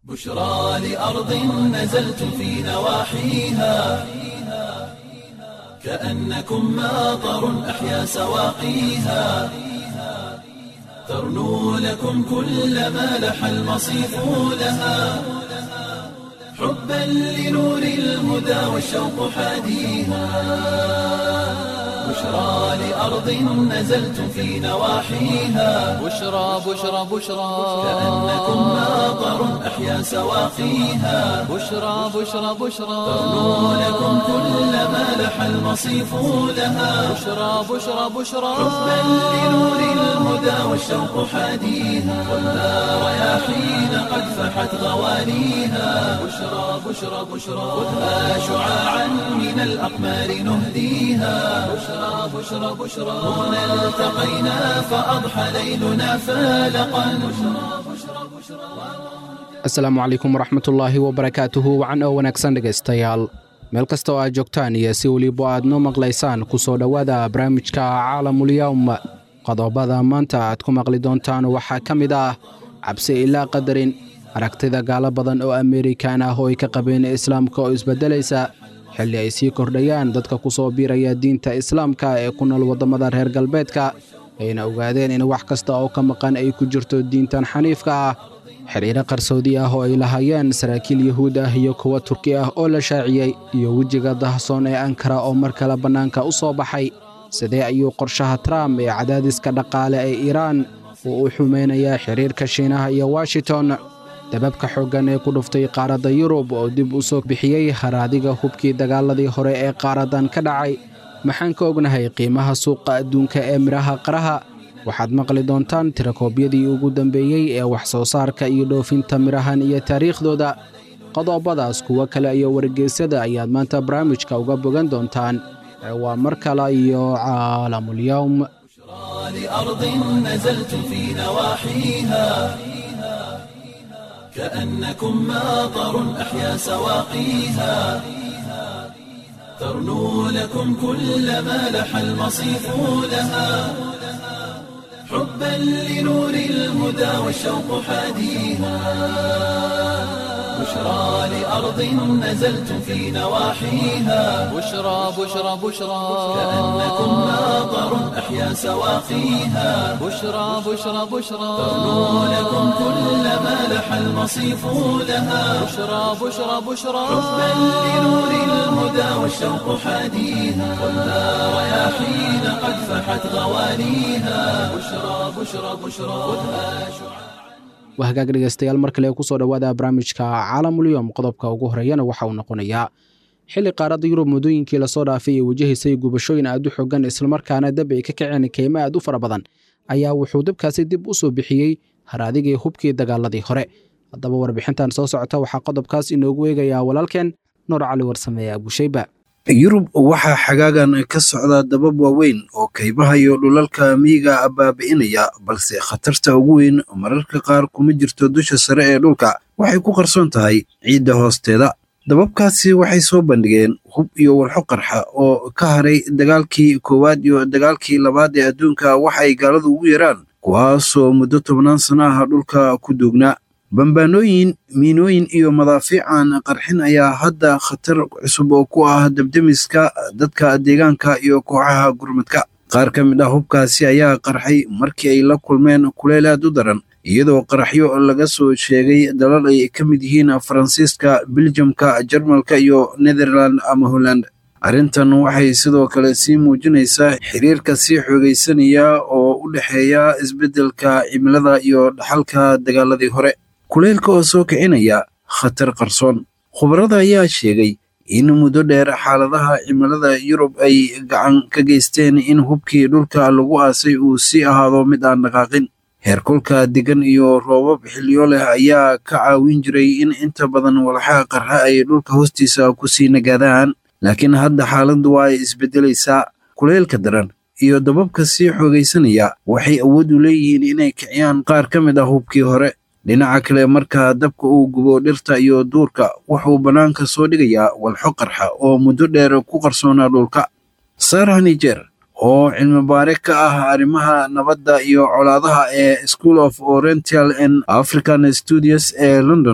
بشرى لأرض نزلت في نواحيها كأنكم ماطر أحيا سواقيها ترنو لكم كل ما لح المصيف لها حبا لنور الهدى والشوق حاديها بشرى لأرض نزلت في نواحيها بشرى بشرى بشرى كأنكم ماطر أحيا سواقيها بشرى بشرى بشرى ترنو لكم كل ما لح المصيف لها بشرى بشرى بشرى حبا لنور الهدى والشوق حاديها والنار رياحين قد فحت غوانيها بشرى بشرى بشرى خذها شعاعا من الأقمار نهديها بشرى بشرى بشرى هنا التقينا فأضحى ليلنا فالقا بشرى بشرى بشرى asalaamu calaykum waraxmatullaahi wabarakaatuhu wacan oo wanaagsan dhegaystayaal meel kasta oo aad joogtaan iyo si weliba aad noo maqlaysaan ku soo dhowaada barnaamijka caalamulyawm qodobada maanta aad ku maqli doontaan waxaa ka mid ah cabsi ilaa qadarin aragtida gaalo badan oo amerikan ah oo ay ka qabeen islaamka oo isbeddelaysa xilli ay sii kordhayaan dadka ku soo biiraya diinta islaamka ee ku nool waddamada reer galbeedka ayna ogaadeen in wax kasta oo ka maqan ay ku jirto diintan xaniifka ah xidhiiro qarsoodi ah oo ay lahaayeen saraakiil yuhuud ah iyo kuwa turki ah oo la shaaciyey iyo wejiga dahsoon ee ankara oo mar kale bannaanka u soo baxay sidee ayuu qorshaha trump ee cadaadiska dhaqaale ee iiraan uu u xumaynayaa xidhiirka shiinaha iyo washington dababka xooggan ee ku dhuftay qaaradda yurub oo dib u soo bixiyey haraadiga hubkii dagaaladii hore ee qaaradan ka dhacay maxaan ka ognahay qiimaha suuqa adduunka ee midhaha qaraha waxaad maqli doontaan tirakoobyadii ugu dambeeyey ee wax soo saarka iyo dhoofinta midhahan iyo taariikhdooda qodobadaas kuwo kale iyo wargeysyada ayaad maanta barnaamijka uga bogan doontaan ee waa mar kale iyo caalamulyawm لأرض نزلت في نواحيها كأنكم ماطر أحيا سواقيها ترنو لكم كل ما لح المصيف لها حبا لنور الهدى والشوق حاديها بشرى لأرض نزلت في نواحيها بشرى بشرى بشرى كأنكم ماطر أحيا سواقيها بشرى بشرى بشرى ترنو لكم كل ما لح المصيف لها بشرى بشرى بشرى حبا لنور الهدى والشوق حاديها والنار رياحين قد فحت غوانيها بشرى بشرى بشرى خذها شعاع waa hagaag dhegaystayaal mar kale kusoo dhowaada barnaamijka caalamulyom qodobka ugu horeeyana waxa uu noqonayaa xilli qaaradda yurub muddooyinkii lasoo dhaafay ee wajahaysay gubashooyin aad u xogan islamarkaana dab ay ka kaceen keymo aad u fara badan ayaa wuxuu dabkaasi dib u soo bixiyey haraadigii hubkii dagaaladii hore haddaba warbixintan soo socota waxaa qodobkaas inoogu eegayaa walaalkeen nuur cali warsameeye abushayba yurub waxaa xagaagan ka socda dabab waaweyn oo kaymaha iyo dhulalka miyiga baabi'inaya balse khatarta ugu weyn mararka qaar kuma jirto dusha sare ee dhulka waxay ku qarsoon tahay ciidda hoosteeda dababkaasi waxay soo bandhigeen hub iyo walxo qarxa oo ka haray dagaalkii koowaad iyo dagaalkii labaad ee adduunka waxa ay gaaladu ugu yaraan kuwaasoo muddo tobnaan sano ah dhulka ku duugnaa bambaanooyin miinooyin iyo madaafiican qarxin ayaa hadda khatar cusub oo ku ah dabdemiska dadka deegaanka iyo kooxaha gurmadka qaar ka mid ah hubkaasi ayaa qarxay markii ay la kulmeen kuleyl aad u daran iyadoo qaraxyo laga soo sheegay dalal ay ka mid yihiin faransiiska biljamka jarmalka iyo netherland ama holland arrintan waxay sidoo kale sii muujinaysaa xiriirka sii xoogaysanaya oo u dhexeeya isbeddelka cimilada iyo dhaxalka dagaaladii hore kuleylka oo soo kicinaya khatar qarsoon khubarada ayaa sheegay in muddo dheer xaaladaha cimilada yurub ay gacan ka geysteen in hubkii dhulka lagu aasay uu sii ahaado mid aan dhaqaaqin heerkulka degan iyo roobab xilliyo leh ayaa ka caawin jiray in inta badan walxaha qarxa ay dhulka hoostiisa ku sii nagaadaan laakiin hadda xaaladdu waa ay isbeddelaysaa kuleylka daran iyo dababka sii xoogaysanaya waxay awood u leeyihiin inay kiciyaan qaar ka mid ah hubkii hore dhinaca kale marka dabka uu gubo dhirta iyo duurka wuxuu bannaanka soo dhigayaa walxo qarxa oo muddo dheer ku qarsoonaa dhulka sarah niger oo cilmi baare ka ah arrimaha nabadda iyo colaadaha ee school of oriental and african studios ee london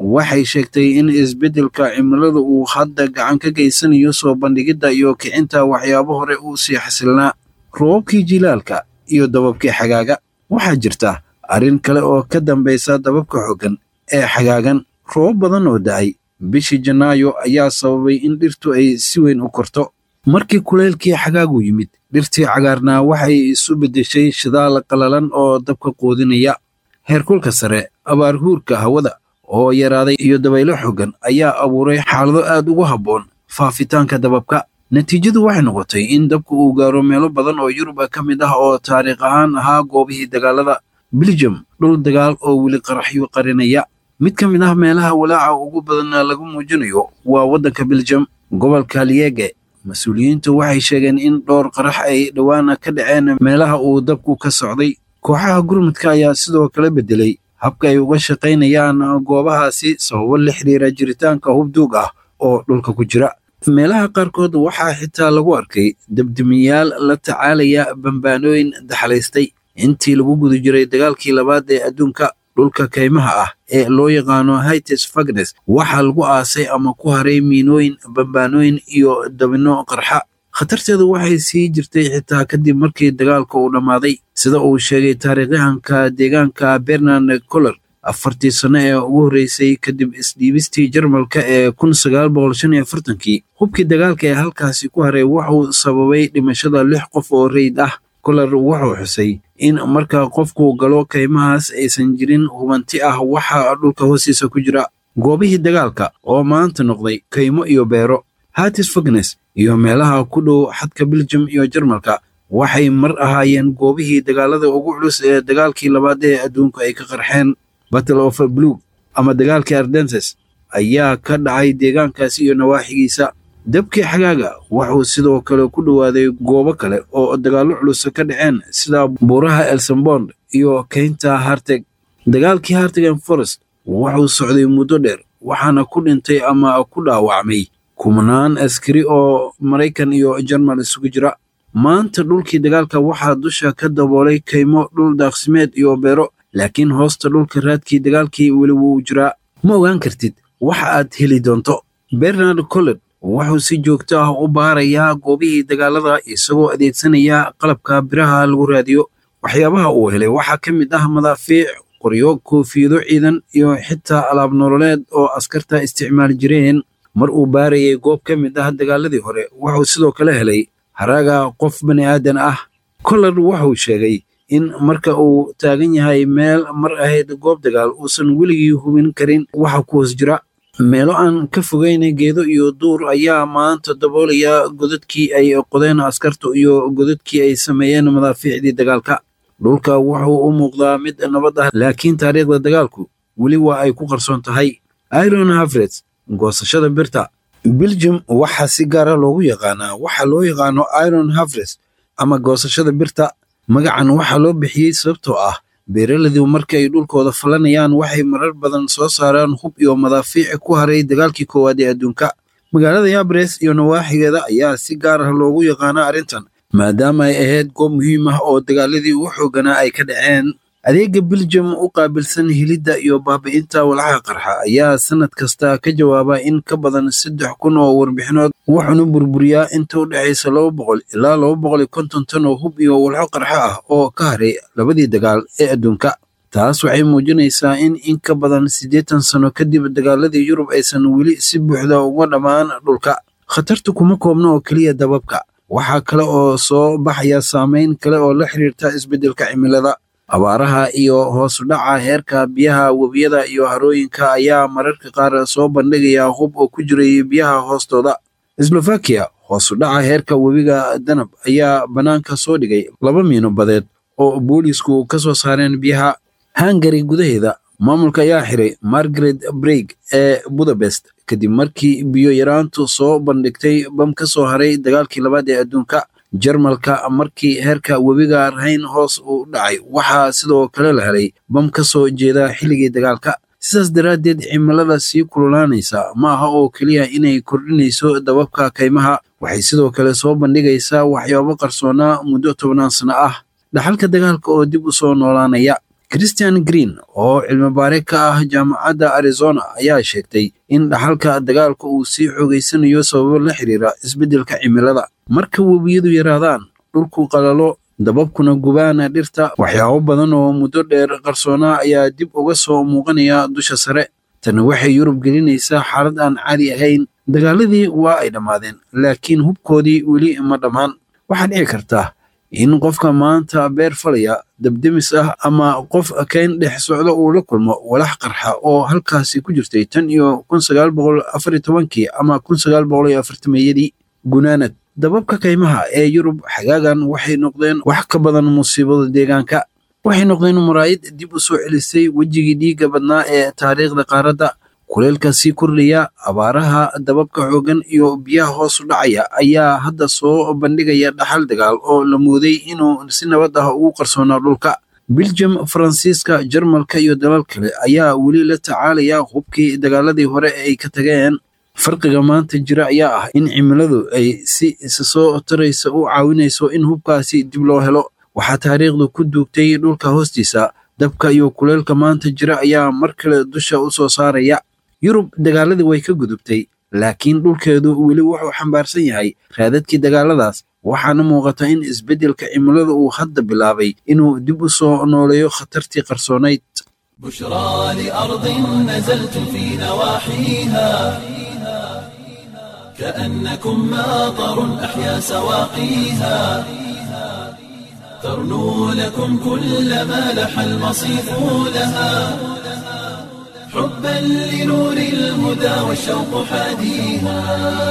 waxay sheegtay in isbeddelka cimilada uu hadda gacan ka geysanayo soo bandhigidda iyo kicinta waxyaabo hore uu sii xasilnaa roobabkii jilaalka iyo dababkii xagaaga waxaa jirta arrin kale oo ka dambaysa dababka xooggan ee xagaagan roobab badan oo da'ay bishii janaayo ayaa sababay in dhirtu ay si weyn u korto markii kuleylkii xagaagu yimid dhirtii cagaarnaa waxay isu beddeshay shidaal qalalan oo dabka quudinaya heerkulka sare abaarhuurka hawada oo yaraaday iyo dabaylo xooggan ayaa abuuray xaalado aad ugu habboon faafitaanka dababka natiijadu waxay noqotay in dabku uu gaaro meelo badan oo yurub ka mid ah oo taariikh ahaan ahaa goobihii dagaalada beljum dhul dagaal oo weli qaraxyo qarinaya mid ka mid ah meelaha walaaca ugu badan lagu muujinayo waa waddanka beljum gobolka liege mas-uuliyiintu waxay sheegeen in dhowr qarax ay dhowaana ka dhaceen meelaha uu dabku ka socday kooxaha gurmudka ayaa sidoo kale beddelay habka ay uga shaqaynayaan goobahaasi sababo la xiriira jiritaanka hubduug ah oo dhulka ku jira meelaha qaarkood waxaa xitaa lagu arkay debdemiyaal la tacaalaya bambaanooyin daxalaystay intii lagu guda jiray dagaalkii labaad ee adduunka dhulka kaymaha ah ee loo yaqaano hites fagnes waxaa lagu aasay ama ku haray miinooyin bambaanooyin iyo dabino qarxa khatarteedu waxay sii jirtay xitaa kadib markii dagaalka uu dhammaaday sida uu sheegay taariikhyahanka deegaanka bernard coller afartii sano ee ugu horreysay kadib isdhiibistii jarmalka ee kun sagaal boqol shan iyo afartankii hubkii dagaalka ee halkaasi ku haray wuxuu sababay dhimashada lix qof oo reyd ah kolar wuxuu xusay in marka qofku galo kaymahaas aysan jirin hubanti ah waxa dhulka hoostiisa ku jira goobihii dagaalka oo maanta noqday kaymo iyo beero hatis fagnes iyo meelaha ku dhow xadka beljum iyo jarmalka waxay mar ahaayeen goobihii dagaalada ugu culus ee dagaalkii labaad ee adduunku ay ka qarxeen battle of blug ama dagaalkii ardenses ayaa ka dhacay deegaankaasi iyo nawaaxigiisa dabkii xagaaga wuxuu sidoo kale ku dhowaaday goobo kale oo dagaallo culus ka dhaceen sida buuraha elsambond iyo keynta harteg dagaalkii hartegen forest wuxuu socday muddo dheer waxaana ku dhintay ama ku dhaawacmay kumanaan askari oo maraykan iyo jarmal isugu jira maanta dhulkii dagaalka waxaa dusha ka daboolay kaymo dhul daaqsimeed iyo beero laakiin hoosta dhulka raadkii dagaalkii weli wuu jiraa ma ogaan kartid waxa aad heli doonto bernard colled wuxuu si joogto ah u baarayaa goobihii dagaalada isagoo adeegsanaya qalabka biraha lagu raadiyo waxyaabaha uu helay waxaa ka mid ah madaafiic qoryo koofiyado ciidan iyo xitaa alaab nololeed oo askarta isticmaali jireen mar uu baarayay goob ka mid ah dagaaladii hore wuxuu sidoo kale helay haraaga qof bani aadan ah collard wuxuu sheegay in marka uu taagan yahay meel mar ahayd goob dagaal uusan weligii hubin karin waxa ku hoos jira meelo aan ka fogeyn geedo iyo duur ayaa maanta daboolaya godadkii ay qodeen askartu iyo godadkii ay sameeyeen madaafiicdii dagaalka dhulka wuxuu u muuqdaa mid nabad ah laakiin taariikhda dagaalku weli waa ay ku qarsoon tahay iron havret goosashada birta beljum waxaa si gaara loogu yaqaanaa waxa loo yaqaano iron havres ama goosashada birta magacan waxaa loo bixiyey sababtoo ah beeraladu marka ay dhulkooda falanayaan waxay marar badan soo saaraan hub iyo madaafiic ku haray dagaalkii koowaad ee adduunka magaalada yabres iyo nawaaxigeeda ayaa si gaar ah loogu yaqaana arrintan maadaama ay ahayd goob muhiim ah oo dagaaladii ugu xooganaa ay ka dhaceen adeega beljum u qaabilsan helidda iyo baabi'inta walxaha qarxa ayaa sannad kasta ka jawaaba in ka badan saddex kun oo warbixinood wuxuuna burburiyaa inta u dhexaysa laba boqol ilaa laba boqol iyo konton tan oo hub iyo walxo qarxo ah oo ka haray labadii dagaal ee adduunka taas waxay muujinaysaa in in ka badan siddeetan sano kadib dagaaladii yurub aysan weli si buuxda uga dhammaan dhulka khatartu kuma koobna oo keliya dababka waxaa kale oo soo baxaya saameyn kale oo la xiriirta isbeddelka cimilada abaaraha iyo hoos u dhaca heerka biyaha webiyada iyo harooyinka ayaa mararka qaar soo bandhigaya hub oo ku jiray biyaha hoostooda slovakia hoos u dhaca heerka webiga danab ayaa bannaanka soo dhigay laba miino badeed oo boolisku ka soo saareen biyaha hungari gudaheeda maamulka ayaa xiray margaret breig ee budapest kadib markii biyo yaraantu soo bandhigtay bam ka soo haray dagaalkii labaad ee adduunka jarmalka markii heerka webiga rahayn hoos u dhacay waxaa sidoo kale la helay bam ka soo jeeda xilligii dagaalka sidaas daraaddeed cimilada sii kululaanaysa ma aha oo keliya inay kordhinayso dababka kaymaha waxay sidoo kale soo bandhigaysaa waxyaabo qarsoonaa muddo tobnaan sano ah dhaxalka dagaalka oo dib u soo noolaanaya christian green oo cilmibaare ka ah jaamacadda arizona ayaa sheegtay in dhaxalka dagaalka uu sii xoogaysanayo sababo la xiriira isbeddelka cimilada marka webiyadu yaraadaan dhulku qalalo dababkuna gubaana dhirta waxyaabo badan oo muddo dheer qarsoonaa ayaa dib uga soo muuqanaya dusha sare tani waxay yurub gelinaysaa xaalad aan caadi ahayn dagaaladii waa ay dhammaadeen laakiin hubkoodii weli ma dhammaan waxaa dhici karta in qofka maanta beer falaya dabdemis ah ama qof kayn dhex socda uu la kulmo walax qarxa oo halkaasi ku jirtay tan iyo kun sagaal boqol afar iyo tobankii ama kun sagaal boqol iyo afartameeyadii gunaanad dababka kaymaha ee yurub xagaagan waxay noqdeen wax ka badan musiibada deegaanka waxay noqdeen muraayid dib u soo celisay wejigii dhiigga badnaa ee taariikhda qaaradda kuleelka sii kordhaya abaaraha dababka xooggan iyo biyaha hoos u dhacaya ayaa hadda soo bandhigaya dhaxal dagaal oo la mooday inuu si nabad ah ugu qarsoonaa dhulka belgium faransiiska jarmalka iyo dalal kale ayaa weli la tacaalaya hubkii dagaaladii hore ay ka tageen farqiga maanta jira ayaa ah in cimiladu ay si isa soo taraysa u caawinayso in hubkaasi dib loo helo waxaa taariikhdu ku duugtay dhulka hoostiisa dabka iyo kuleelka maanta jira ayaa mar kale dusha u soo saaraya yurub dagaaladii way ka gudubtay laakiin dhulkeedu weli wuxuu xambaarsan yahay raadadkii dagaaladaas waxaana muuqata in isbeddelka cimilada uu hadda bilaabay inuu dib u soo nooleeyo khatartii qarsoonayd بشرى لأرض نزلت في نواحيها كأنكم ماطر أحيا سواقيها ترنو لكم كل ما لح المصيف لها حبا لنور الهدى والشوق حاديها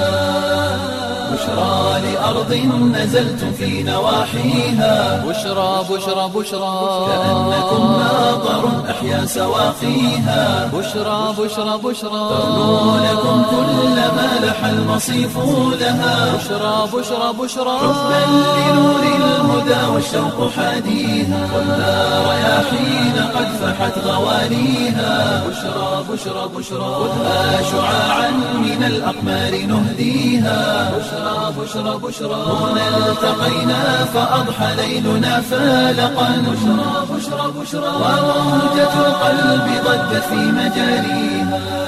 بشرى لأرض نزلت في نواحيها بشرى بشرى بشرى كأنكم ماطر أحيا سواقيها بشرى بشرى بشرى ترنو لكم كل ما لح المصيف لها بشرى بشرى بشرى حبا لنور الهدى والشوق حاديها والنار رياحين قد فحت غوانيها بشرى بشرى بشرى خذها شعاعا من الأقمار نهديها بشرى بشرى بشرى هنا التقينا فأضحى ليلنا فالقا بشرى بشرى بشرى وموجة القلب ضجت في مجاريها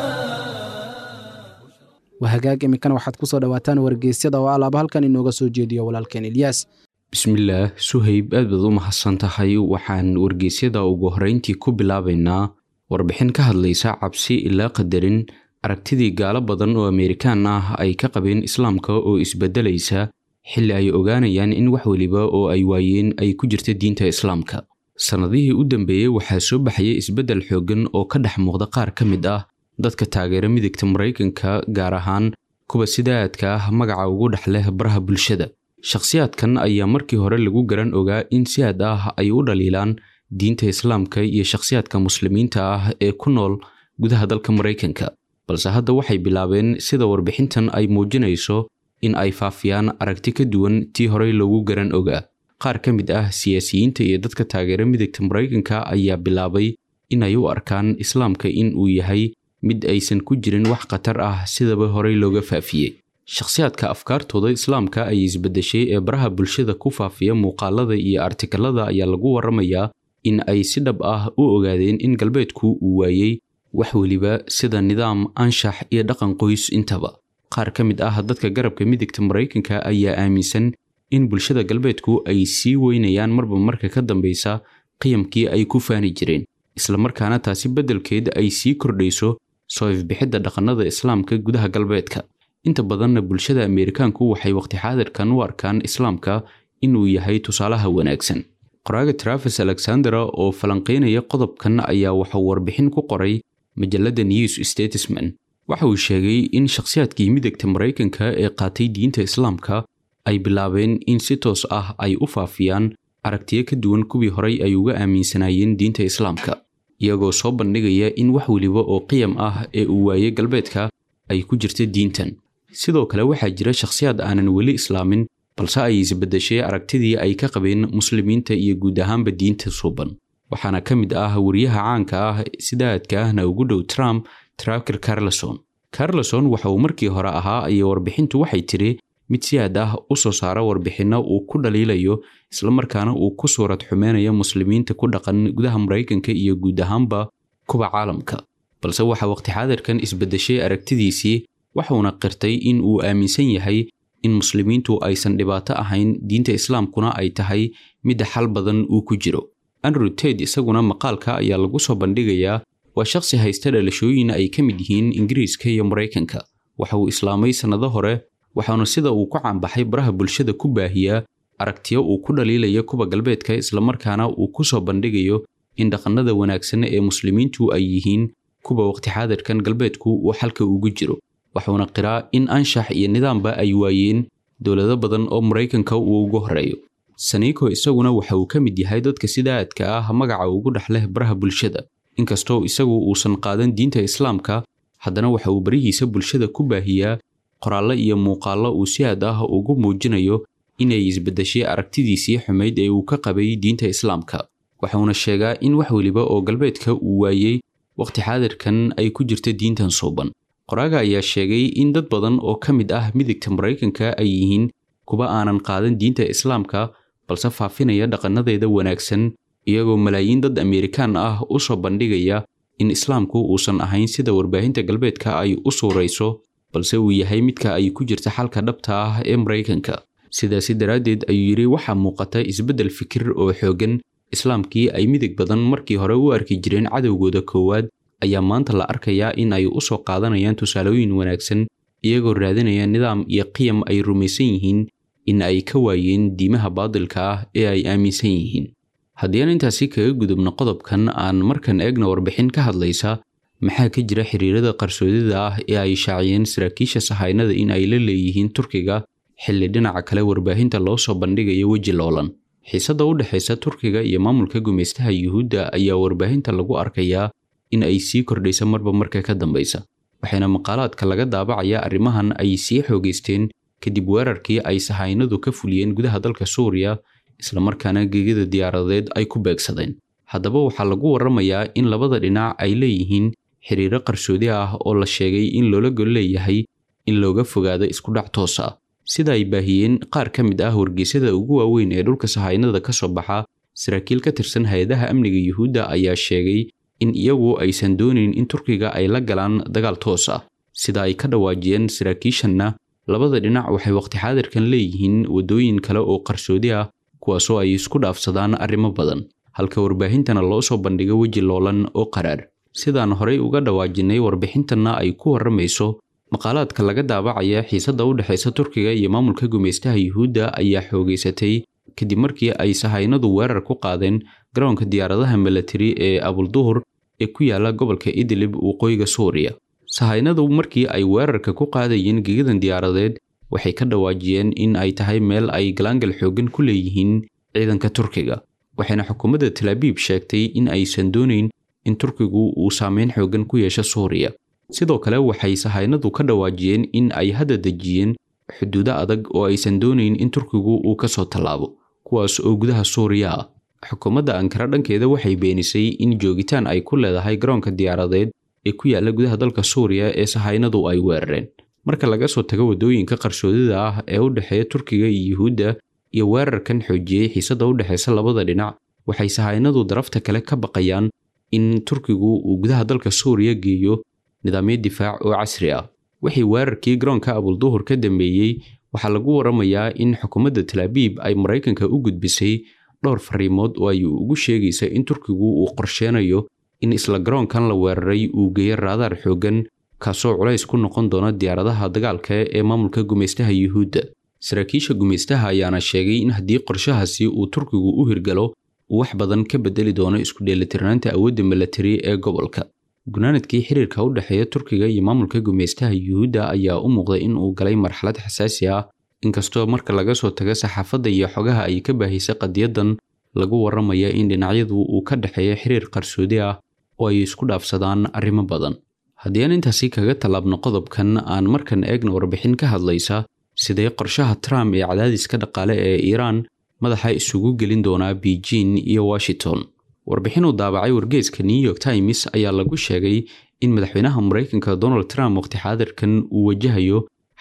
wahagaag iminkana waxaad ku soo dhowaataan wargeysyada oo alaaba halkan inooga soo jeediyo walaalkeen ilyaas bismillaah suhayb aad baad u mahadsan tahay waxaan wargeysyada ugu horreyntii ku bilaabaynaa warbixin ka hadlaysa cabsi ilaa qadarin aragtidii gaalo badan oo ameerikaan ah ay ka qabeen islaamka oo isbeddelaysa xilli ay ogaanayaan in wax weliba oo ay waayeen ay ku jirta diinta islaamka sannadihii u dambeeyey waxaa soo baxayay isbeddel xooggan oo ka dhex muuqda qaar ka mid ah dadka taageera midigta maraykanka gaar ahaan kuwa sida aadka ah magaca ugu dhex leh baraha bulshada shakhsiyaadkan ayaa markii hore lagu garan ogaa in si aad ah ay u dhaliilaan diinta islaamka iyo shakhsiyaadka muslimiinta ah ee ku nool gudaha dalka maraykanka balse hadda waxay bilaabeen sida warbixintan ay muujinayso in ay faafiyaan aragti ka duwan tii horey loogu garan ogaa qaar ka mid ah siyaasiyiinta iyo dadka taageera midigta maraykanka ayaa bilaabay in ay u arkaan islaamka in uu yahay mid aysan ku jirin wax khatar ah sidaba horey looga faafiyey shakhsiyaadka afkaartooda islaamka ay isbeddeshay ee baraha bulshada ku faafiya muuqaalada iyo artikalada ayaa lagu warramayaa in ay si dhab ah u ogaadeen in galbeedku uu waayey wax weliba sida nidaam anshax iyo dhaqan qoys intaba qaar ka mid ah dadka garabka midigta maraykanka ayaa aaminsan in bulshada galbeedku ay sii weynayaan marba marka ka dambeysa qiyamkii ay ku faani jireen islamarkaana taasi beddelkeed ay sii kordhayso soo ifbixidda dhaqannada islaamka gudaha galbeedka inta badanna bulshada ameerikaanku waxay waqti xaadirkan u arkaan islaamka inuu yahay tusaalaha wanaagsan qoraaga trafis alexandera oo falanqaynaya qodobkan ayaa wuxuu warbixin ku qoray majalladda news statesman waxa uu sheegay in shakhsiyaadkii midagta maraykanka ee qaatay diinta islaamka ay bilaabeen in si toos ah ay u faafiyaan aragtiyo ka duwan kuwii horay ay uga aaminsanaayeen diinta islaamka iyagoo soo bandhigaya in wax weliba oo qiyam ah ee uu waayey galbeedka ay ku jirta diintan sidoo kale waxaa jira shakhsiyaad aanan weli islaamin balse ay isbeddeshay aragtidii ay ka qabeen muslimiinta iyo guud ahaanba diinta suuban waxaana ka mid ah wariyaha caanka ah sida aadka ahna ugu dhow trump traker carleson carleson waxa uu markii hore ahaa iyo warbixintu waxay tidhi mid si aad ah u soo saara warbixinno uu ku dhaliilayo islamarkaana uu ku suurad xumeynayo muslimiinta ku dhaqan gudaha maraykanka iyo guud ahaanba kuwa caalamka balse waxaa waqti xaadirkan isbedeshay aragtidiisii waxuuna qirtay in uu aaminsan yahay in muslimiintu aysan dhibaato ahayn diinta islaamkuna ay tahay midda xal badan uu ku jiro andrew ted isaguna maqaalka ayaa lagu soo bandhigayaa waa shakhsi haysta dhalashooyin ay ka mid yihiin ingiriiska iyo maraykanka waxa uu islaamay sannado hore waxaana sida uu ku caanbaxay baraha bulshada ku baahiyaa aragtiyo uu ku dhaliilayo kuwa galbeedka islamarkaana uu ku soo bandhigayo in dhaqannada wanaagsan ee muslimiintu ay yihiin kuwa waqti xaadirkan galbeedku uu xalka ugu jiro waxuuna qiraa in anshax iyo nidaamba ay waayeen dowlado badan oo maraykanka uu ugu horeeyo saniiko isaguna waxa uu ka mid yahay dadka sida aadka ah magaca ugu dhex leh baraha bulshada inkastoo isagu uusan qaadan diinta islaamka haddana waxa uu barihiisa bulshada ku baahiyaa qoraallo iyo muuqaallo uu si aad ah ugu muujinayo inay isbeddeshay aragtidiisii xumayd ee uu ka qabay diinta islaamka waxauna sheegaa in wax weliba oo galbeedka uu waayey waqti xaadirkan ay ku jirta diintan suuban qoraaga ayaa sheegay in dad badan oo ka mid ah midigta maraykanka ay yihiin kuwa aanan qaadan diinta islaamka balse faafinaya dhaqannadeeda wanaagsan iyagoo malaayiin dad ameerikaan ah u soo bandhigaya in islaamku uusan ahayn sida warbaahinta galbeedka ay u suurayso balse uu yahay midka ay ku jirta xalka dhabta ah ee maraykanka sidaasi daraaddeed ayuu yidhi waxaa muuqata isbeddel fikir oo xooggan islaamkii ay midig badan markii hore u arki jireen cadowgooda koowaad ayaa maanta la arkayaa in ay u soo qaadanayaan tusaalooyin wanaagsan iyagoo raadinaya nidaam iyo qiyam ay rumaysan yihiin in ay ka waayeen diimaha baadilka ah ee ay aaminsan yihiin haddii aan intaasi kaga gudubno qodobkan aan markan eegna warbixin ka hadlaysa maxaa ka jira xiriirada qarsoodida ah ee ay shaaciyeen saraakiisha sahaynada in ay la leeyihiin turkiga xilli dhinaca kale warbaahinta loo soo bandhigayo weji loolan xiisadda u dhexaysa turkiga iyo maamulka gumaystaha yuhuudda ayaa warbaahinta lagu arkayaa in ay sii kordhaysa marba marka ka dambaysa waxayna maqaalaadka laga daabacayaa arrimahan ay sii xoogaysteen kadib weerarkii ay sahaynadu ka fuliyeen gudaha dalka suuriya islamarkaana gegada diyaaradeed ay ku beegsadeen haddaba waxaa lagu warramayaa in labada dhinac ay leeyihiin xiriiro qarsoodi ah oo la sheegay in loola gol leeyahay in looga fogaado iskudhac toos ah sida ay baahiyeen qaar ka mid ah wargeysyada ugu waaweyn ee dhulka sahaynada ka soo baxa saraakiil ka tirsan hay-adaha amniga yuhuudda ayaa sheegay in iyagu aysan doonayn in turkiga ay la galaan dagaal toos ah sida ay ka dhawaajiyeen saraakiishanna labada dhinac waxay waqti xaadirkan leeyihiin waddooyin kale oo qarsoodi ah kuwaasoo ay isku dhaafsadaan arrimo badan halka warbaahintana loo soo bandhigo weji loolan oo qaraar sidaan horey uga dhawaajinay warbixintanna ay ku warramayso maqaalaadka laga daabacaya xiisadda u dhexaysa turkiga iyo maamulka gumaystaha yuhuudda ayaa xoogaysatay kadib markii ay sahaynadu weerar ku qaadeen garoonka diyaaradaha milatari ee abulduhur ee ku yaala gobolka idlib waqooyiga suuriya sahaynadu markii ay weerarka ku qaadayeen gegadan diyaaradeed waxay ka dhawaajiyeen in ay tahay meel ay galaangal xooggan ku leeyihiin ciidanka turkiga waxayna xukuumadda talaabiib sheegtay in aysan doonayn in turkigu uu saameyn xooggan ku yeesho suuriya sidoo kale waxay sahaynadu ka dhawaajiyeen in ay hadda dejiyeen xuduudo adag oo aysan doonayn in turkigu uu ka soo tallaabo kuwaas oo gudaha suuriya ah xukuumadda ankara dhankeeda waxay beenisay in joogitaan ay ku leedahay garoonka diyaaradeed ee ku yaalla gudaha dalka suuriya ee sahaynadu ay weerareen marka laga soo tago waddooyinka qarsoodida ah ee u dhexeeya turkiga iyo yuhuudda iyo weerarkan xoojiyey xiisadda u dhexaysa labada dhinac waxay sahaynadu darafta kale ka baqayaan in turkigu uu gudaha dalka suuriya geeyo nidaamyo difaac oo casri ah wixii weerarkii garoonka abulduhur ka dambeeyey waxaa lagu warramayaa in xukuumadda talaabiib ay maraykanka u gudbisay dhowr fariimood oo ay ugu sheegaysa in turkigu uu qorsheenayo in isla garoonkan la weeraray uu geeyo raadaar xooggan kaasoo culays ku noqon doona diyaaradaha dagaalka ee maamulka gumaystaha yuhuudda saraakiisha gumaystaha ayaana sheegay in haddii qorshahaasi uu turkigu u hirgalo uu wax badan ka bedeli doono isku dheelitirnaanta awoodda milatari ee gobolka gunaanadkii xiriirka u dhexeeya turkiga iyo maamulka gumaystaha yuhuudda ayaa u muuqday in uu galay marxalad xasaasi ah inkastoo marka laga soo tago saxaafadda iyo xogaha ay ka baahisay qadiyadan lagu warramaya in dhinacyadu uu ka dhexeeya xiriir qarsoodi ah oo ay isku dhaafsadaan arrimo badan haddii aan intaasi kaga tallaabno qodobkan aan markan eegna warbixin ka hadlaysa sidee qorshaha trump ee cadaadiska dhaqaale ee iiraan madaxa isugu gelin doonaa beijing iyo washington warbixin uu daabacay wargeeska new york times ayaa lagu sheegay in madaxweynaha maraykanka donald trump waqti xaadirkan uu wajahayo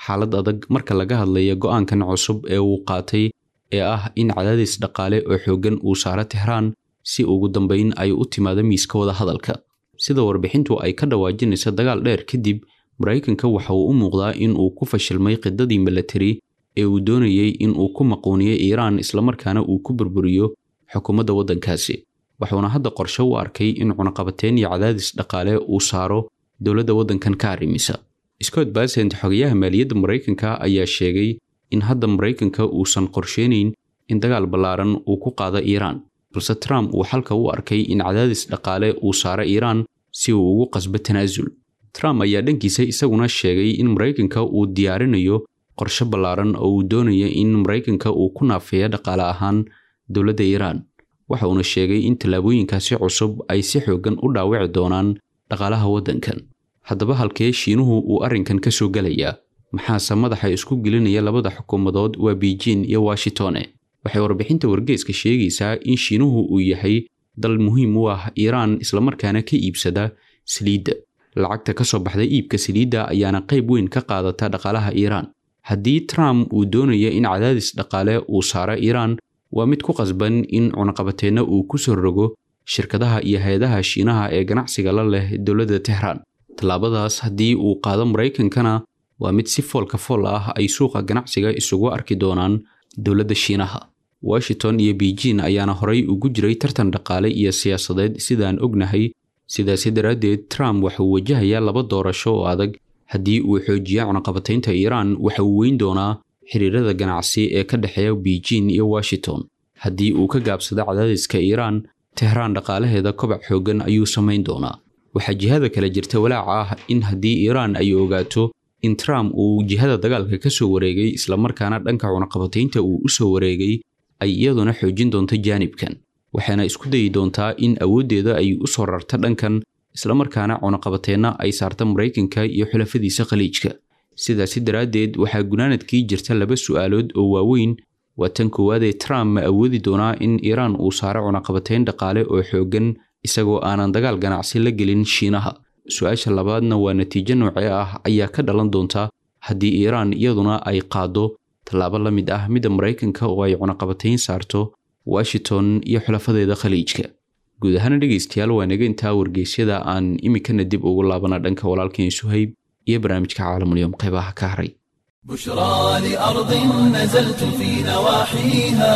xaalad adag marka laga hadlaya go'aankan cusub ee uu qaatay ee ah in cadaadis dhaqaale oo xooggan uu saaro tehraan si ugu dambayn ay u timaado miiska wada hadalka sida warbixintu ay ka dhawaajinaysa dagaal dheer kadib maraykanka waxa uu u muuqdaa in uu ku fashilmay qidadii milatari ee uu doonayey in uu ku maquuniyo iiraan islamarkaana uu ku burburiyo xukuumadda waddankaasi wuxuuna hadda qorshe u arkay in cunaqabateyn iyo cadaadis dhaqaale uu saaro dowladda waddankan ka arrimisa scott basent xogayaha maaliyadda maraykanka ayaa sheegay in hadda maraykanka uusan qorsheynayn in dagaal ballaaran uu ku qaado iiraan balse trump uu xalka u arkay in cadaadis dhaqaale uu saaro iiraan si uu ugu qasbo tanaasul trump ayaa dhankiisa isaguna sheegay in maraykanka uu diyaarinayo qorshe ballaaran oo uu doonayo in maraykanka uu ku naafeeyo dhaqaale ahaan dowladda iiraan waxa uuna sheegay in tallaabooyinkaasi cusub ay si xooggan u dhaawici doonaan dhaqaalaha waddankan haddaba halkee shiinuhu uu arrinkan ka soo gelayaa maxaase madaxa isku gelinaya labada xukuumadood waa beijing iyo washingtone waxay warbixinta wargeeska sheegaysaa in shiinuhu uu yahay dal muhiim u ah iiraan islamarkaana ka iibsada saliidda lacagta ka soo baxda iibka saliidda ayaana qayb weyn ka qaadata dhaqaalaha iiraan haddii trump uu doonayo in cadaadis dhaqaale uu saaro iiraan waa mid ku qasban in cunaqabateenna uu ku soo rogo shirkadaha iyo hay-adaha shiinaha ee ganacsiga la leh dowladda tehraan tallaabadaas haddii uu qaado maraykankana waa mid si foolka fool ah ay suuqa ganacsiga isugu arki doonaan dowladda shiinaha washington iyo beijing ayaana horay ugu jiray tartan dhaqaale iyo siyaasadeed sidaan ognahay sidaasi daraaddeed trump waxauu wajahayaa laba doorasho oo adag haddii uu xoojiya cunaqabataynta iiraan waxa uu weyn doonaa xiriirada ganacsi ee ka dhexeeya beijing iyo washington haddii uu ka gaabsado cadaadiska iiraan tehraan dhaqaalaheeda kobac xooggan ayuu samayn doonaa waxaa jihada kale jirta walaaca ah in haddii iiraan ay ogaato in trump uu jihada dagaalka ka soo wareegay islamarkaana dhanka cunaqabataynta uu u soo wareegay ay iyaduna xoojin doonto jaanibkan waxayna isku dayi doontaa in awooddeeda ay u soo rarto dhankan islamarkaana cunaqabateenna ay saarta maraykanka iyo xulafadiisa khaliijka sidaasi daraaddeed waxaa gunaanadkii jirta laba su'aalood oo waaweyn waa tan koowaadee trump ma awoodi doonaa in iiraan uu saaro cunaqabatayn dhaqaale oo xooggan isagoo aanan dagaal ganacsi la gelin shiinaha su-aasha labaadna waa natiijo noocee ah ayaa ka dhalan doonta haddii iiraan iyaduna ay qaaddo tallaabo la mid ah midda maraykanka oo ay cunaqabatayn saarto washington iyo xulafadeeda khaliijka guud ahaana dhegaystayaal waa naga intaa wargeysyada aan iminkana dib ugu laabana dhanka walaalkeen suhayb iyo barnaamijka caalamulyoom qeybaha ka haray بشرى لأرض نزلت في نواحيها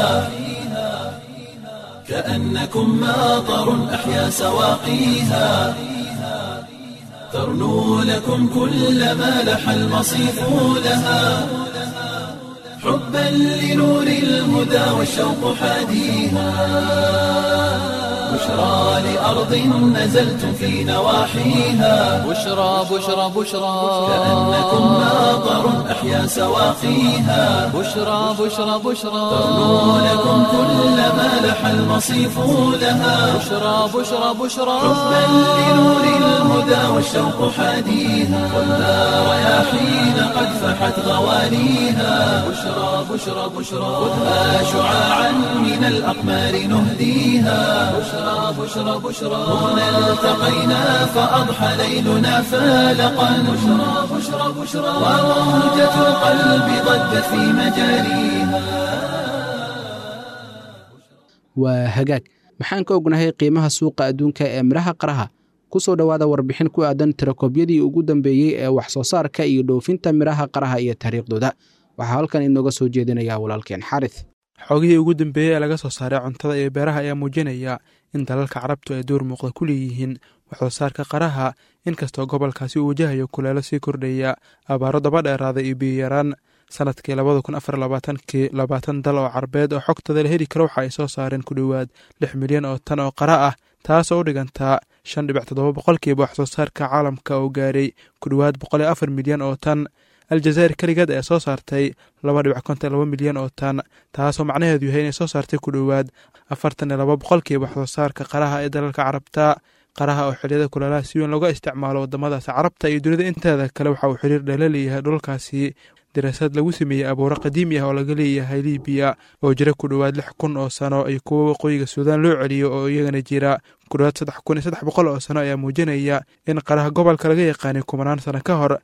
كأنكم ماطر أحيا سواقيها ترنو لكم كل ما لح المصيف لها حبا لنور الهدى والشوق حاديها بشرى لأرض نزلت في نواحيها بشرى بشرى بشرى كأنكم ماطر أحيا سواقيها بشرى بشرى بشرى ترنو لكم كل ما لح المصيف لها بشرى بشرى بشرى حبا لنور الهدى والشوق حاديها والنار رياحين قد فحت غوانيها بشرى بشرى بشرى خذها شعاعا من الأقمار نهديها بشرى بشرى بشرى هنا التقينا فأضحى ليلنا فالقا بشرى بشرى بشرى وموجة القلب ضجت في مجاريها waa hagaag maxaan ka ognahay qiimaha suuqa adduunka ee midhaha qaraha ku soo dhowaada warbixin ku aadan tirakoobyadii ugu dambeeyey ee wax soo saarka iyo dhoofinta midhaha qaraha iyo taariikhdooda waxaa halkan inooga soo jeedinaya walaalkeen xaris xogihii ugu dambeeyey ee laga soo saaray cuntada iyo beeraha ayaa muujinaya in dalalka carabtu ay door muuqda ku leeyihiin waxsoo saarka qaraha inkastoo gobolkaasi uu wajahayo kuleelo sii kordhaya abaaro daba dheeraada iyo biyiyaraan sanadkii labada kun afar labaatankii labaatan dal oo carbeed oo xogtada la heli karo waxa ay soo saareen ku dhowaad lix milyan oo tan oo qara ah taasoo u dhigantaa shan dhibic toddoba boqolkiiba waxsoo saarka caalamka oo gaaray ku dhowaad boqol iyo afar milyan oo tan aljazaa'ir keligeed ayaa soo saartay laba dhibic konton laba milyan oo tan taasoo macnaheedu yahay inay soo saartay ku dhowaad afartan iyo laba boqolkiiba waxsoo saarka qaraha ee dalalka carabta qaraha oo xiliyada kuleelaha si weyn looga isticmaalo wadamadaasi carabta iyo dunida inteeda kale waxa uu xiriir dheela leeyahay dhulkaasi daraasad lagu sameeyey abuuro qadiimi ah oo laga leeyahay libiya oo jira ku dhowaad lix kun oo sano iyo kuwo waqooyiga suudaan loo celiyo oo iyagana jira ku dhowaad saddex kun iyo saddex boqol oo sano ayaa muujinaya in qaraha gobolka laga yaqaanay kumanaan sano ka hor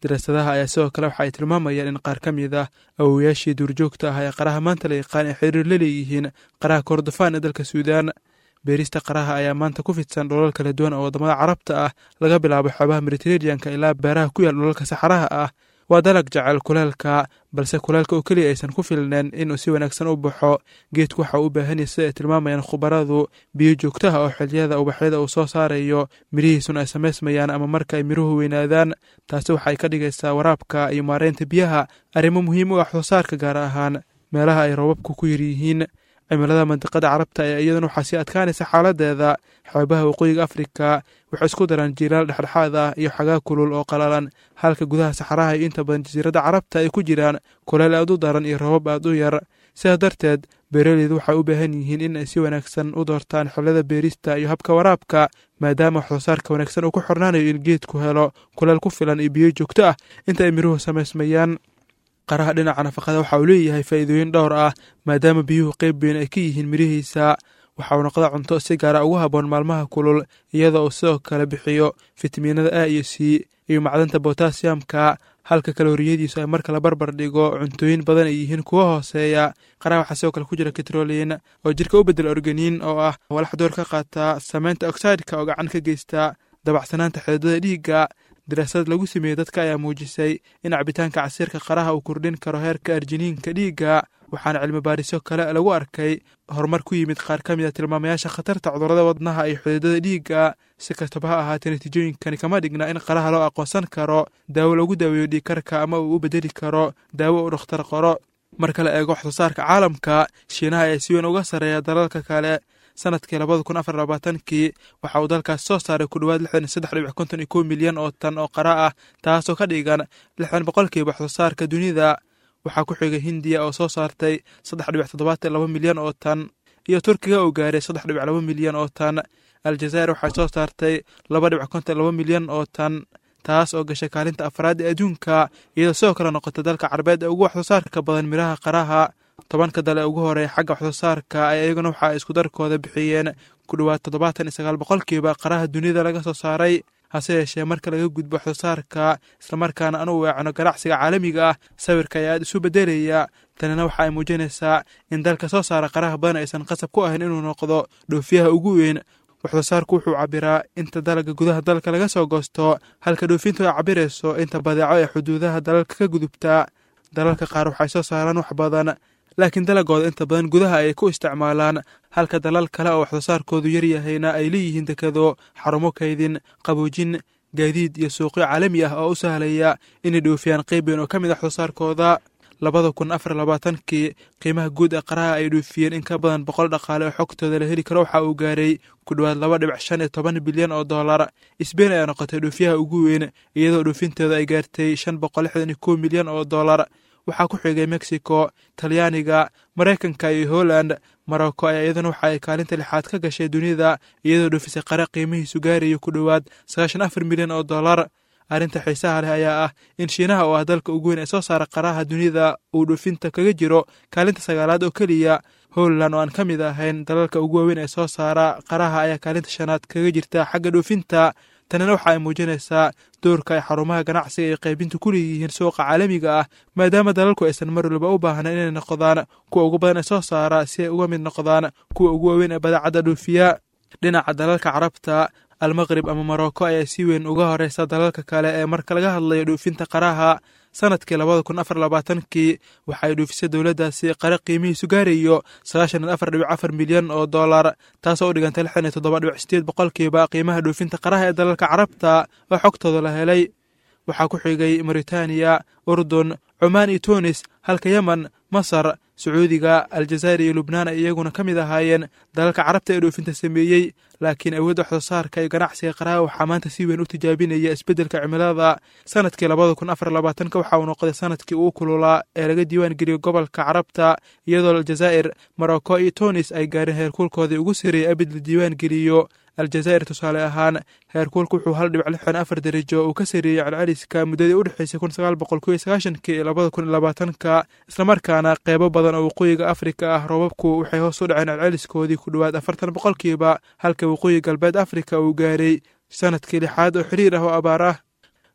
daraasadaha ayaa sidoo kale waxa ay tilmaamayaan in qaar ka mid ah awowayaashii duurjoogta ah ee qaraha maanta la yaqaan ay xiriir la leeyihiin qaraha kordofaan ee dalka suudaan beerista qaraha ayaa maanta ku fidsan dholal kala duwan oo waddamada carabta ah laga bilaabo xoobaha mediteraneanka ilaa beeraha ku yaal dholalka saxaraha ah waa dalag jecel kuleelka balse kuleelka oo keliya aysan ku filneen inuu si wanaagsan u baxo geedku waxa uu u baahan yahay sida ay tilmaamayaan khubaradu biyo joogtaha oo xiliyada ubaxyada uu soo saarayo mirihiisuna ay samaysmayaan ama marka ay miruhu weynaadaan taasi waxay ka dhigaysaa waraabka iyo maareynta biyaha arrimo muhiim u ah waxsoosaarka gaar ahaan meelaha ay roobabku ku yar yihiin cimilada mandiqada carabta ayaa iyaduna waxaa sii adkaanaysa xaaladeeda xeebaha waqooyiga afrika waxay isku daraan jiilaal dhexdhexaad ah iyo xagaa kulul oo qalalan halka gudaha saxaraha iyo inta badan jasiiradda carabta ay ku jiraan kuleel aad u daran iyo roobab aad u yar sidaas darteed beeraleydu waxay u baahan yihiin in ay si wanaagsan u doortaan xillada beerista iyo habka waraabka maadaama waxsoosaarka wanaagsan uu ku xornaanayo in geedku helo kuleel ku filan iyo biyo joogto ah inta ay miruhu samaysmayaan qaraha dhinaca nafaqada waxa uu leeyahay faa'iidooyin dhowr ah maadaama biyuhu qeyb weyn ay ka yihiin mirihiisa waxa uu noqda cunto si gaara ugu habboon maalmaha kulul iyadoo uu sidoo kale bixiyo fitamiinada a iyo c iyo macdanta botasiyamka halka kalooriyadiisu ay marka la barbar dhigo cuntooyin badan ay yihiin kuwa hooseeya qaraha waxaa sidoo kale ku jira katroliin oo jirka u bedel organiin oo ah walax door ka qaata samaynta oxideka oo gacan ka geysta dabacsanaanta xididada dhiigga daraasad lagu sameeyey dadka ayaa muujisay in cabitaanka casiirka qaraha uu kordhin karo heerka arjiniinka dhiigga waxaana cilmi baarisyo kale lagu arkay horumar ku yimid qaar ka mid a tilmaamayaasha khatarta cudurrada wadnaha iyo xididada dhiigga si kastaba ha ahaatee natiijooyinkani kama dhigna in qaraha loo aqoonsan karo daawo lagu daaweeyo dhiigkarka ama uu u bedeli karo daawo uu dhakhtar qoro marka la eego waxsoosaarka caalamka shiinaha ayaa si weyn uga sarreeya dalalka kale sanadkii labada kun afar labaatankii waxa uu dalkaas soo saaray ku dhowaad lixdan iyo saddex dhibic konton iyo kow milyan oo tan oo qara ah taasoo ka dhigan lixdan boqolkiiba waxsoosaarka dunida waxaa ku xigay hindiya oo soo saartay saddex dhibic toddobaatan laba milyan oo tan iyo turkiga oo gaaray saddex dhibic laba milyan oo tan aljazaa'ir waxay soo saartay laba dhibic konton laba milyan oo tan taas oo gashay kaalinta afraad ee adduunka iyadoo sidoo kale noqotay dalka carabeed ee ugu waxsoosaarka badan miraha qaraha tobanka dale ugu horeeya xagga waxsoosaarka ee iyaguna waxa ay isku darkooda bixiyeen ku dhowaad toddobaatan iyo sagaal boqolkiiba qaraha dunida laga soo saaray hase yeeshee marka laga gudbo waxsoosaarka islamarkaana anu weecno ganacsiga caalamiga ah sawirka ayaa aad isu beddelaya tanina waxa ay muujinaysaa in dalka soo saara qaraha badan aysan qasab ku ahayn inuu noqdo dhoofiyaha ugu weyn waxsoosaarku wuxuu cabiraa inta dalagga gudaha dalka laga soo goosto halka dhoofintu ay cabirayso inta badeeco ee xuduudaha dalalka ka gudubta dalalka qaar waxay soo saaraan wax badan laakiin dalagooda inta badan gudaha ay ku isticmaalaan halka dalal kale oo waxsoosaarkoodu yaryahayna ay leeyihiin dekado xarumo kaydin qaboojin gaadiid iyo suuqyo caalami ah oo u sahlaya inay dhoofiyaan qeyb weyn oo ka mid a waxsoosaarkooda labada kun afar labaatankii qiimaha guud ee qaraha ay dhoofiyeen in ka badan boqol dhaqaale oo xogtooda la heli karo waxa uu gaaray ku dhowaad laba dhibic shan iyo toban bilyan oo dollar sbein ayaa noqotay dhoofiyaha ugu weyn iyadoo dhoofinteeda ay gaartay shan boqol lixdan iyo kow milyan oo dollar waxaa ku xigay mexico talyaaniga maraykanka iyo holland morocco ayaa iyaduna waxa ay kaalinta lixaad ka gashay dunida iyadoo dhoofisay qare qiimihiisu gaarayo ku dhowaad sagaashan afar milyan oo dollar arrinta xiisaha leh ayaa ah in shiinaha oo ah dalka ugu weyn ee soo saara qaraha dunida uu dhoofinta kaga jiro kaalinta sagaalaad oo keliya holland oo aan ka mid ahayn dalalka ugu waaweyn ee soo saara qaraha ayaa kaalinta shanaad kaga jirta xagga dhoofinta tanina waxa ay muujinaysaa doorka ay xarumaha ganacsiga iyo qaybintu ku leeyihiin suuqa caalamiga ah maadaama dalalku aysan mar waliba u baahnayn inay noqdaan kuwa ugu badan ee soo saara si ay uga mid noqdaan kuwa ugu waaweyn ee badeecadda dhoofiya dhinaca dalalka carabta almaqrib ama morocco ayaa si weyn uga horeysa dalalka kale ee marka laga hadlayo dhoofinta qaraha sanadkii labada kun afar labaatankii waxay dhoofisay dowladdaasi qare qiimihiisu gaarayo sagaashan iyo afar dhibic afar milyan oo dollar taasoo u dhigantay lixdan iyo toddoba dhibic sideed boqolkiiba qiimaha dhoofinta qaraha ee dalalka carabta oo xogtooda la helay waxaa ku xigay mauritaniya urdun cumaan iyo tunis halka yemen masar sacuudiga aljazaa'ir iyo lubnaan ay iyaguna ka mid ahaayeen dalalka carabta ee dhoofinta sameeyey laakiin awoodda waxsoosaarka iyo ganacsiga qaraha waxaa maanta si weyn u tijaabinaya isbeddelka cimilada sanadkii labada kun afar labaatanka waxa uu noqday sanadkii ugu kululaa ee laga diiwaan geliyey gobolka carabta iyadoo aljazaa'ir morocco iyo tunis ay gaareen heerkuulkoodii ugu sareeyey abid la diiwaan geliyo aljazaa'ir tusaale ahaan heerkuulku wuxuu hal dhibic lixdan afar darajo uu ka sareeyey celceliska muddadii u dhexeysay kun sagaal boqol kow iyo sagaashankii iyo labada kun iyo labaatanka islamarkaana qeybo badan oo waqooyiga afrika ah roobabku waxay hoos u dhaceen celceliskoodii ku dhowaad afartan boqolkiiba halka waqooyi galbeed afrika uu gaaray sanadkii lixaad oo xiriir ah oo abaar ah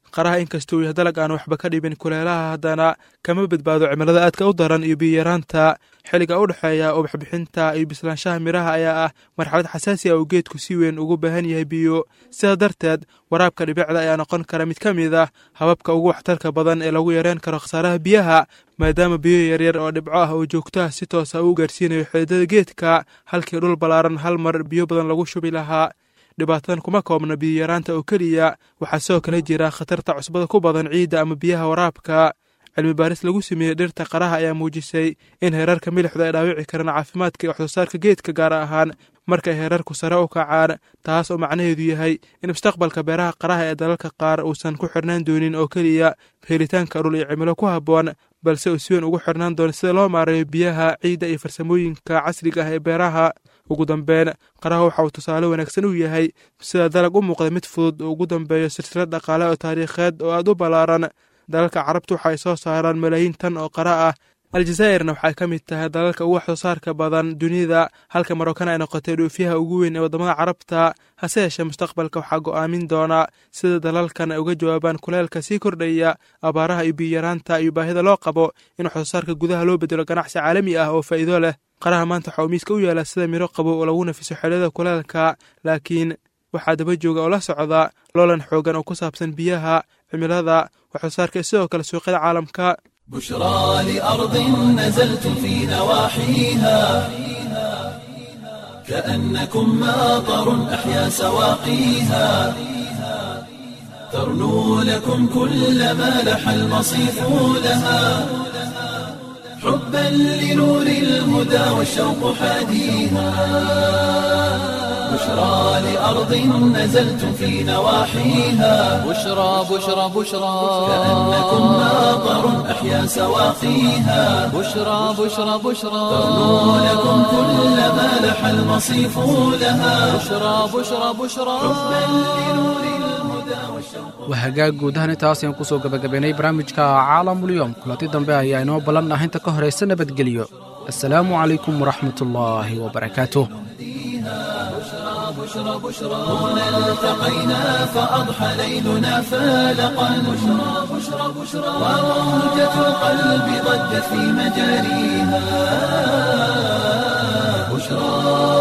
qaraha inkastoo yahay dalag aan waxba ka dhibin kuleelaha haddana kama badbaado cimilada aadka u daran iyo biyaraanta xilliga u dhexeeya ubaxbixinta iyo bislaanshaha midhaha ayaa ah marxalad xasaasi ah oo geedku si weyn ugu baahan yahay biyo sidaa darteed waraabka dhibicda ayaa noqon kara mid ka mid ah hababka ugu waxtarka badan ee lagu yareen karo khasaaraha biyaha maadaama biyo yaryar oo dhibco ah oo joogto ah si toosa uu gaarsiinayo xididada geedka halkii dhul ballaaran hal mar biyo badan lagu shubi lahaa dhibaatadan kuma koobna biyoyaraanta oo keliya waxaa sidoo kale jira khatarta cusbada ku badan ciidda ama biyaha waraabka cilmi baaris lagu sameeyey dhirta qaraha ayaa muujisay in heerarka milixdu ay dhaawici karaan caafimaadka iyo waxsoosaarka geedka gaar ahaan markay heerarku sare u kacaan taas oo macnaheedu yahay in mustaqbalka beeraha qaraha ee dalalka qaar uusan ku xirnaan doonin oo keliya helitaanka dhul iyo cimilo ku habboon balse uu si weyn ugu xirnaan doono sida loo maareeyo biyaha ciidda iyo farsamooyinka casriga ah ee beeraha ugu dambeyn qaraha waxa uu tusaale wanaagsan u yahay sida dalag u muuqda mid fudud oo ugu dambeeyo silsilad dhaqaale oo taariikheed oo aad u ballaaran dalalka carabtu waxa ay soo saaraan malaayiin tan oo qara ah aljazaa'irna waxay ka mid tahay dalalka ugu wax soo saarka badan dunida halka marokana ay noqotay dhoofiyaha ugu weyn ee waddamada carabta hase yeeshee mustaqbalka waxaa go'aamin doona sida dalalkan ay uga jawaabaan kuleelka sii kordhaya abaaraha iyo biyaraanta iyo baahida loo qabo in wax soo saarka gudaha loo bedelo ganacsi caalami ah oo faa'iido leh qaraha maanta waxa uu miiska u yaalaa sida miro qabo oo lagu nafiso xeelada kuleelka laakiin waxaa daba jooga oo la socda loolan xoogan oo ku saabsan biyaha cimilada wax soo saarka sidoo kale suuqyada caalamka بشرى لأرض نزلت في نواحيها كأنكم ماطر أحيا سواقيها ترنو لكم كل ما لح المصيف لها حبا لنور الهدى والشوق حاديها بشرى لأرض نزلت في نواحيها بشرى بشرى بشرى كأنكم ماطر أحيا سواقيها بشرى بشرى بشرى ترنو لكم كل ما لح المصيف لها بشرى بشرى بشرى waa hagaag guud ahaan intaas ayaan kusoo gabagabaynay barnaamijka caalamulyoom kulanti dambe ayaa inoo ballan ah inta ka horaysa nabadgelyo assalaamu calaykum waraxmatullaahi wabarakaatuh هنا التقينا فأضحى ليلنا فالقا بشرى بشرى بشرى وموجة القلب ضجت في مجاريها بشرى